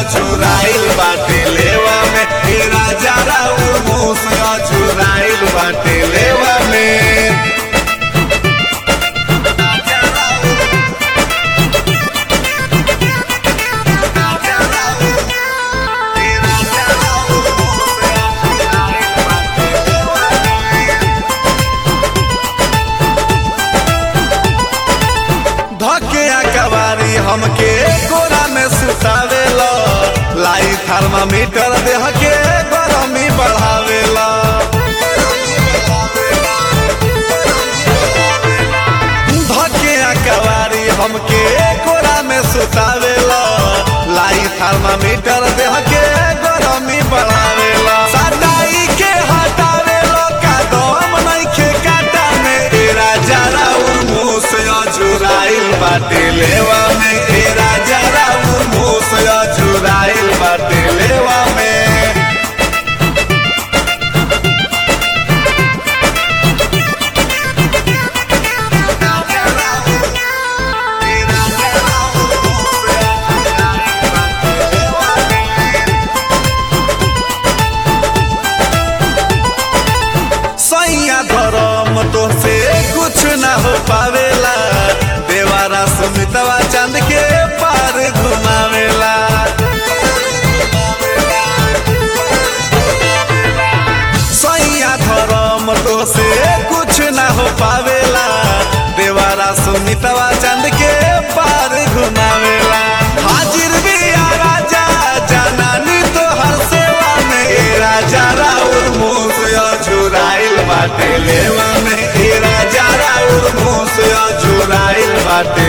चुराइल बाटे लेवा में हे राजा राउर मूस चुराइल बाटे लेवा में धके कवारी हमके कोरा में सुतावेला लाई थर्मामीटर देह के गरमी बढ़ावेला धके कवारी हमके कोरा में सुतावेला लाई थर्मामीटर देह के गरमी बढ़ावेला सटाई के हटावेला का दम नइखे काटा में ए राजा राउर मुंह से अजुराइल बाटे लेवा में ए राजा राउर मुंह से अजुराइल बाटे लेवा में सैया धरम तो से कुछ ना हो पावेला देवारा सुमितवा चांद के पार घुमावेला सैया धरम तो से कुछ ना हो पावेला देवारा सुमितवा चांद के पार घुमावेला हाजिर भी आ राजा जनानी तो हर सेवा में ए राजा राउर मुंह से अजुराइल बाटे लेवा में ए राजा राउर मुंह से अजुराइल बाटे